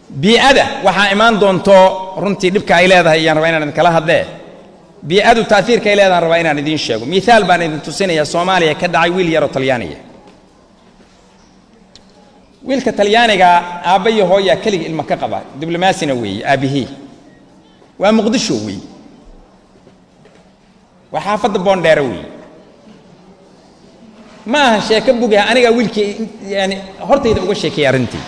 bii'ada waxaa imaan doonto runtii dhibka ay leedahay iyaan rabaa inaan idinkala hadlee bii'adu taaiirka ay leedahan rabaa inaan idiin sheego miaal baan idin tusinayaa soomaaliya ka dhacay wiil yaroo talyaaniga wiilka talyaaniga aabba iyo hooyaa keliga ilma ka qaba diblomaasina weeye aabbihii waa muqdisho weeye waa xaafadda boondheere weeye ma aha sheeko bugaha anigaa wiilkii yani hortayda uga sheekeeyay arrintii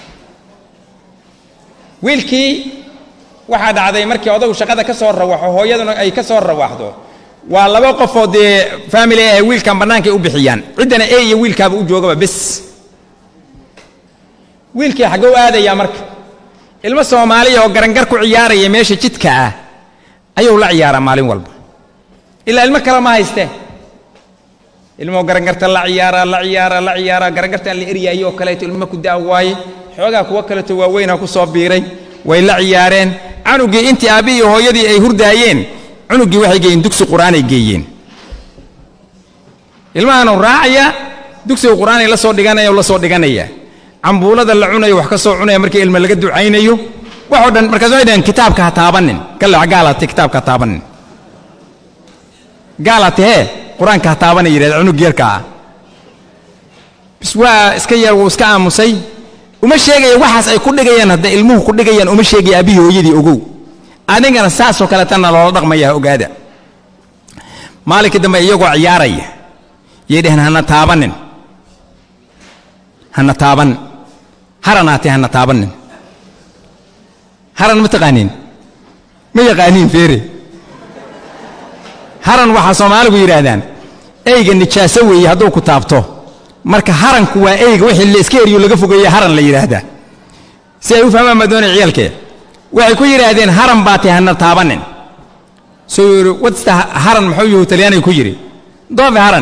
wiilkii waxaa dhacday markii odagu shaqada ka soo rawaxo hooyaduna ay ka soo rawaxdo waa laba qofoo dee faamily ah wiilkan bannaankay u bixiyaan ciddana e iyo wiilkaaba u joogaba bes wiilkii xaggou aadayaa marka ilmo soomaaliya oo garangar ku ciyaaraya meesha jidka ah ayuu la ciyaaraa maalin walba ilaa ilmo kale ma haystee ilmoo garangarta la ciyaaraa la ciyaaraa la ciyaaraa garangartaan la eryaayo oo kaleeto ilmo ku daa waaye xoogaa kuwa kaleeto waaweynaa ku soo biiray way la ciyaareen canugii intii aabbi iyo hooyadii ay hurdaayeen cunuggii waxay geeyeen dugsi qur'aanay geeyeen ilmahaanu raacaya dugsiga qur'aanay la soo dhiganaya la soo dhiganaya cambuulada la cunayo wax ka soo cunaya markii ilma laga ducaynayo waxoo dhan markaas waxay dhaheen kitaabka ha taabanin kalex gaalate kitaabka ha taabanin gaalate hee qur-aanka ha taabana yidhahda cunug yarka ah bis waa iska yar wuu iska aamusay uma sheegaya waxaas ay ku dhigayaan hadda ilmuhu ku dhigayaan uma sheegaya aabihii hooyadii ogow adigana saasoo kaleetana loola dhaqmaya ogaada maalinkii dambe iyagoo ciyaaraya yay dhaheen hana taabanin hana taaban haranaatee hana taabanin haran ma taqaaniin ma yaqaaniin feere haran waxaa soomaaligu yidhaahdaan eyga nijaaso weeye hadduu ku taabto marka haranku waa eyga wixii la iska eriyo laga fogeeye haran la yidhaahdaa si ay u fahmaan baa doonaya ciyaalkee waxay ku yidhaahdeen haran baa tahay hana taabanin soo yidhi wadsta haran muxuu yuhu talyaaniga ku yidhi doofe haran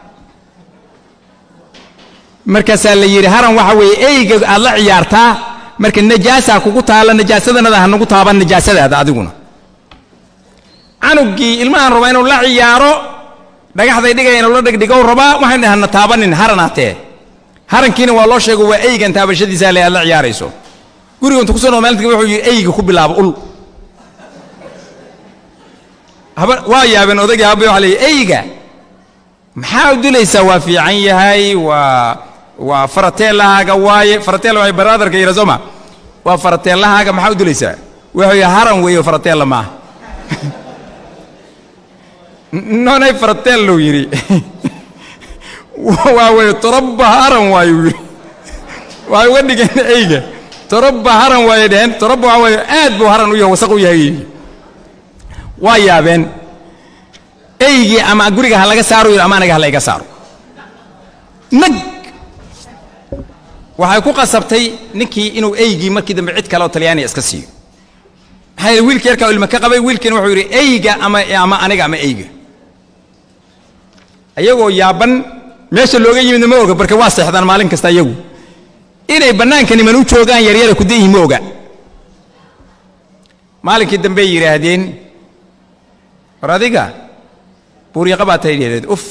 markaasaa la yidhi haran waxa weeye eyga aad la ciyaartaa marka najaasaa kugu taalla najaasadanada ha nagu taaban najaasadaada adiguna canuggii ilmahan rabaa inuu la ciyaaro dhagaxday dhigaya inuu la dhigdhigow rabaa waxaan dhahana taabanin haranaatee harankiina waa loo sheego waa eygan taabashadiisaa le aad la ciyaarayso guriga intu kusoo noo maalinta wuxuu yidhi eyga ku bilaabo ul haba waa yaabeen odagii habay waxa leeyahy eyga maxaa u dilaysaa waa fiican yahay waa waa faratelahaaga waaye faratela waay baraadarka yidha sooma waa faratelahaaga maxaa u dilaysaa wuxuu yidhi haran weeyo faratella maaha nonay faratellow yidhi waa wey torobba haran waayu yidhi waxay uga dhigeen eyga torobba haran waayay dheheen torobba waxa weeye aad buu haran u yahay wasaq u yahay waa yaabeen eygii ama guriga ha laga saaro yidhi ama aniga ha la iga saaro nag waxay ku qasabtay ninkii inuu eygii markii dambe cid kale oo talyaaniya iska siiyo maxaa yidhi wiilkii yarkaa ilma ka qabay wiilkiina wuxuu yidhi eyga ama ama aniga ama eyga ayagoo yaaban meesha looga yimidna ma oga barka waa seexdaan maalin kasta iyagu inay bannaanka niman u joogaan yaryara ku dayihin ma oga maalinkii dambey yidhaahdeen war adiga buuryaqa baa tahay yidhahdeed uf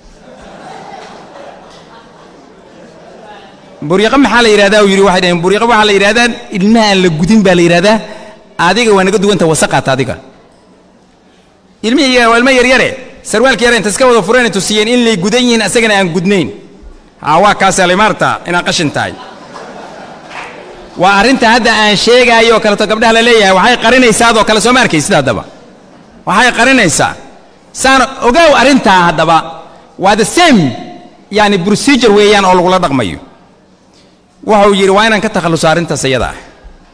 buuryaqa maxaa la yidhahdaa uu yidhi waxay dhaheen buuryaqa waxaa la yidhahdaa ilmaha aan la gudin baa la yidhahdaa adiga waa naga duwanta wasaqaata adiga ilmihii waa ilmo yaryare sarwaalka yare inta iska wada fureen tusiyeen in lay gudan yihiin asagana aan gudnayn haa waa kaasaa lay maarta inaad qashin tahay waa arrinta hadda aan sheegaayo oo kaleto gabdhaha la leeyahay waxay qarinaysaadoo kale soo ma arkaysid haddaba waxay qarinaysaa saan ogow arrintaa haddaba waa the same yani procedure weeyaan oo lagula dhaqmayo wuxuu yidhi waa inaan ka takhalluso arrintaas iyada ah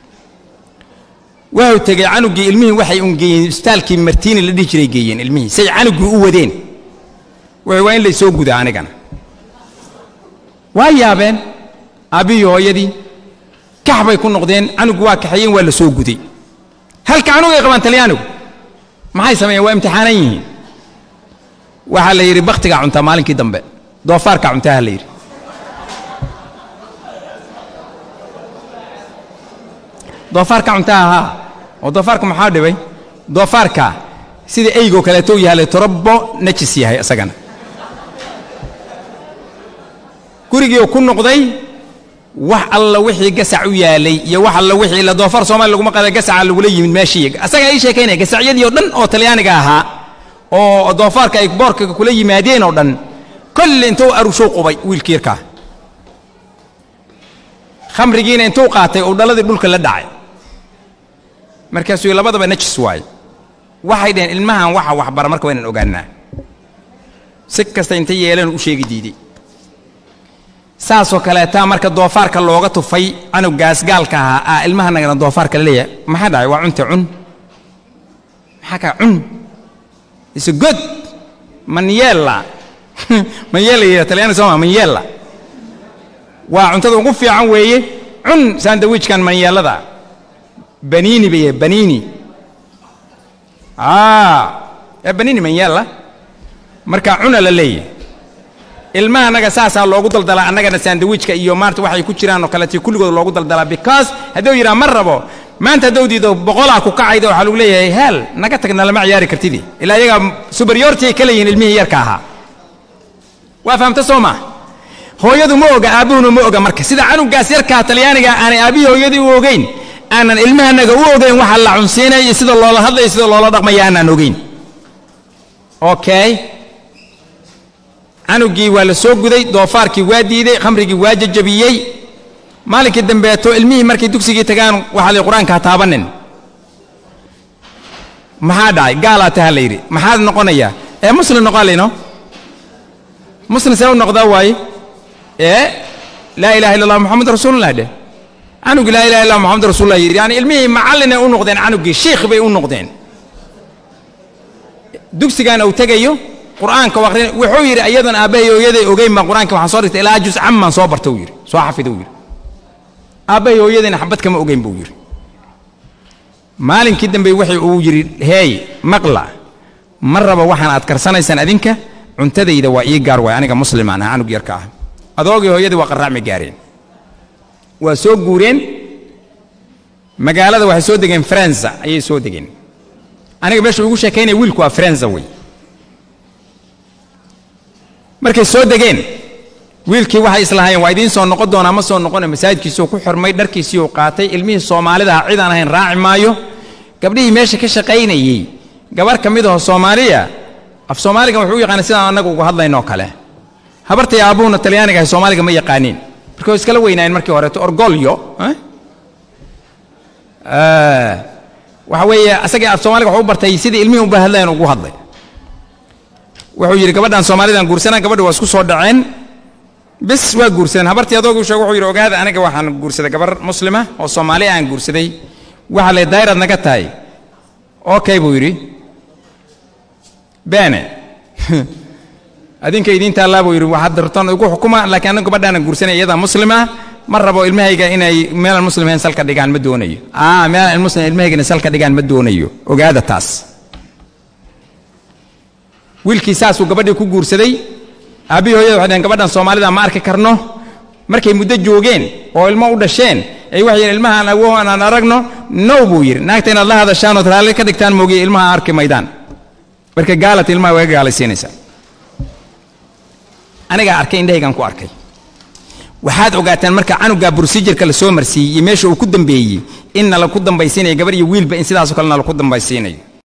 wuxuu tegey canuggii ilmihii waxay un geeyeen isbitaalkii martiini la dhihi jiray geeyeen ilmihii say canuggii u wadeen wuxuu waa in laysoo gudaa anigana waa yaabeen aabbihii hooyadii kax bay ku noqdeen canugu waa kaxeeyeen waa la soo guday halka canug ay qabaan talyaanigu maxay sameeyeen waa imtixaanan yihiin waxaa la yidhi bakhtigaa cuntaa maalinkii dambe doofaarkaa cuntaha la yidhi doofaarka cuntaha haa oo doofaarka maxaa dhibay doofaarka sida eygoo kaleetou yahay torobbo najis yahay isagana gurigii ku noqday wax alla wixii gasac u yaalay iyo wax alla wixii la doofaar soomaaliya laguma qada gasaca lagula yimid meeshii asagaa ii sheekaynaya gasacyadii oo dhan oo talyaaniga ahaa oo doofaarka ay boorka kula yimaadeen oo dhan kolli intuu arushuu qubay wiilkii yarkaa khamrigiina intuu qaatay uu dhaladii dhulka la dhacay markaasuu labadaba najis waaye waxay dhaheen ilmahan waxa waxbara marka waynaan ogaanaa si kasta inta yeelan u sheegi diiday saasoo kaleetaa marka doofaarka looga tufay canugaas gaalka ahaa aa ilmahanagana doofaarka la leeyahay maxaa dhacay waa cunte cun maxaa kaa cun ise god manyeella manyeella yidha talyaani sooma manyeella waa cuntada ugu fiican weeye cun sandawiijkan manyeellada baniini bay baniini ee baniini manyeella marka cuna la leeyahay ilmaha annaga saasaa loogu daldalaa annagana sandawiijka iyo maarta waxay ku jiraan oo kaleetii kulligood loogu daldalaa because hadduu yidhaha ma rabo maanta hadduu diido boqolaa ku kacayda waxaa lagu leeyahay heel naga tagna lama ciyaari kartidi ilaa iyaga superiority ay ka leeyihin ilmihii yarka ahaa waa fahamta soo maa hooyadu ma oga aabbuhuna ma oga marka sida canugaas yarkaa talyaaniga aanay aabbihii hooyadii u ogeyn aanan ilmahanaga u ogeyn waxa la cunsiinaya iyo sida loola hadlaya sida loola dhaqmaya aanaan ogeyn okay canugii waa la soo guday doofaarkii waa diiday khamrigii waa jajabiyey maalinkii dambeeto ilmihii markay dugsigii tagaan waxaa la qur-aanka ha taabanin maxaa dhacay gaalaa taha la yidhi maxaad noqonayaa ee muslim noqaa layno muslim see u noqdaa waaye ee laa ilaha illa allah moxamed rasuulullah dheh canugii laa ilaha illa moxamed rasuulullah yidhi yani ilmihii macallinay u noqdeen canugii shiikh bay u noqdeen dugsigaan uu tegayo qur'aanka aqrin wuxuu yidhi iyadoon aabbahay hooyaday ogeyn baan qur'aanka waxaan soo dhigtay ilaa jus camman soo barta uu yidhi soo xafida uu yidhi aabbahay hooyadayna xabad kama ogeyn buu yidhi maalinkii dambe wuxuu uu yidhi heey maqla ma raba waxaan aad karsanaysaan adinka cuntadayda waa ii gaar waay aniga muslimaan ah canug yarka ah adoogii hooyadii waa qarraacmi gaareen waa soo guureen magaalada waxay soo degeen faransa ayay soo degeen aniga meesha ugu sheekaynaya wiilku waa faransa wey markay soo degeen wiilkii waxay islahaayeen waa idiin soo noqon doonaa ma soo noqone masaajidkiisuu ku xirmay dharkiisii uu qaatay ilmihii soomaalidaha cid aan ahayn raaci maayo gabdhihii meesha ka shaqaynayey gabar ka mid aho soomaaliya af soomaaligan wuxuu u yaqaanay sidaan annaga uga hadlaynoo kale habartay aabbuhuna talyaaniga ahay soomaaliga ma yaqaaniin marka way iskala weynaayeen markii horeeto orgolyo waxa weeye asagii af soomaaliga wuxuu u bartay sidii ilmihii uba hadlayan ugu hadlay wuxuu yidhi gabadhan soomaalidan guursanaan gabadhi waa isku soo dhaceen bis waa guursadeen habartii adoogu sheeg wuxuu yidhi ogaada aniga waxaan guursaday gabar muslima oo soomaali aan guursaday waxa le dayrad naga tahay okay buu yidhi beene adinka idiin taallaa buu yidhi waxaad dartan igu xukuma laakiin anigu gabadhaana guursanay iyadaa muslima ma rabo ilmahayga inay meelaan muslimayn salka dhigaan ma doonayo aa meelaan muslim ilmahayga inay salka dhigaan ma doonayo ogaada taas wiilkii saasuu gabadhii ku guursaday aabbihii hooyada waxay dhaheen gabadhan soomaalida ma arki karno markay muddo joogeen oo ilmo u dhasheen ay waxay yidhi ilmahaan awow aan aragno now buu yidhi naagta inaad la hadashaan ood raalli ka dhigtaan moogiye ilmaha arki maydaan marka gaalata ilmaha waa ga gaalaysiinaysaa anigaa arkay indhahaygaan ku arkay waxaad ogaataan marka canugaa brosijirka la soo marsiiyey iyo meesha uu ku dambeeyey in nala ku dambaysiinayo gabar iyo wiilba in sidaasoo kale nala ku dambaysiinayo